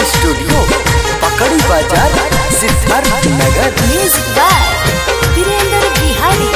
studio पकड़ी बाजार सिद्धार्थ नगर म्यूजिक बाय वीरेंद्र बिहारी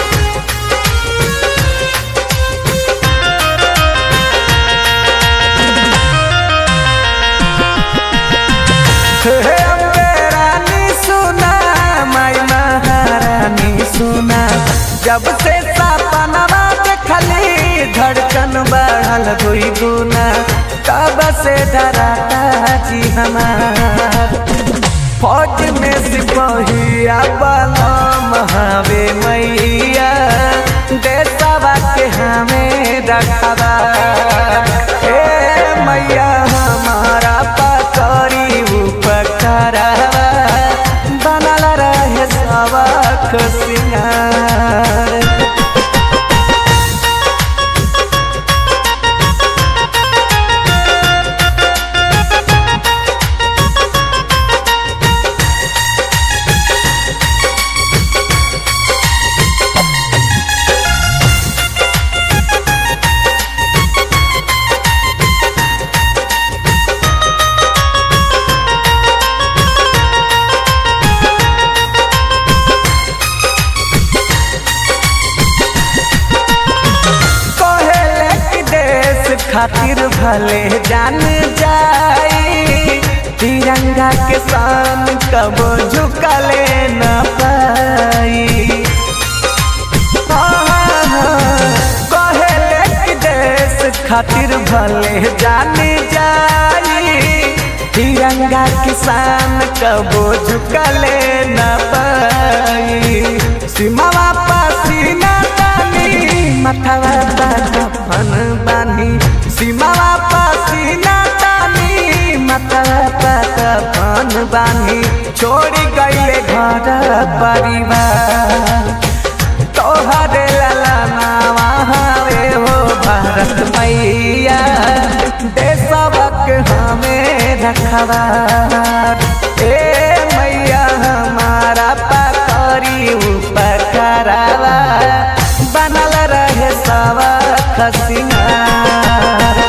हे अम्बे रानी सुना माई महारानी सुना जब से सपनवा देखली धड़कन बढ़ल दुई गुना तब से डराता जी हमार फौज में सिपहिया बलम हवे मैया देशवा के हमें रखवा ए मैया हमारा पकड़ी उपकरवा बनल रहे सबक सिंगार कहेले कि देश खातिर भले जान जाई तिरंगा के शान कब झुकले न पाई कहेले कि देश खातिर भले जान जाई तिरंगा किसान कबो झुकले न पाई सीमावा पसीना तानी मथवा कफन बानी सीमावा पसीना तानी मथवा कफन बानी छोड़ी गईले घर परिवार तोहरे ललनावा हवे हो भारत मैया देशवक हमें रखवा ए मैया हमारा पकड़ी उपकरवा बनल रहे सबक सिंगार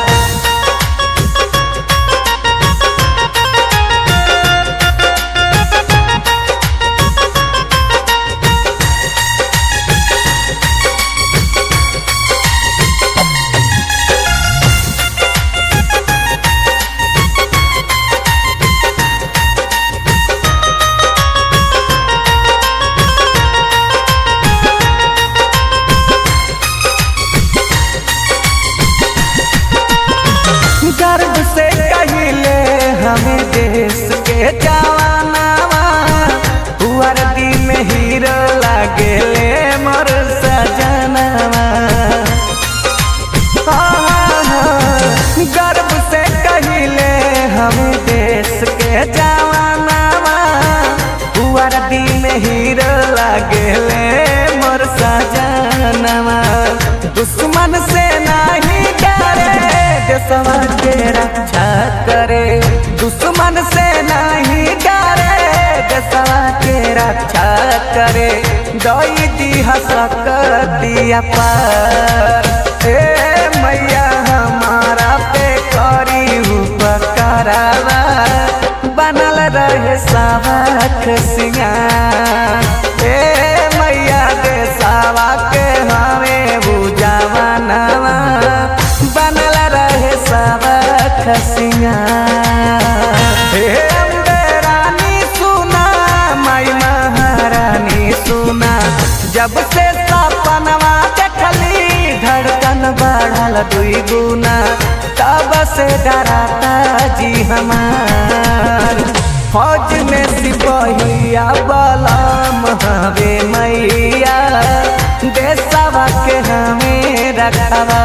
गर्व से कहिले हमें देश के जवानावा वर्दी में हीरो लागेले मोर सजनवा गर्व से कहिले हमें देश के जवानावा वर्दी में हीरो लागेले मोर सजनवा दुश्मन से नहीं डरे देशवा के रक्षा करे दुश्मन से नहीं डरे देशवा के रक्षा करे दई दी सकतिया पार ए मैया हमारा पे करी उपकरवा बनल रहे सबक सिंगार ए मैया देशवा के हमें बुझावा बनल रहे सबक सिंगार हे अम्बे रानी सुना माई महारानी सुना जब से सपनवा देखली धड़कन बढ़ल दुई गुना तब से डराता जी हमार फौज में सिपहिया बलम हवे मैया देशवा के हमें रखवा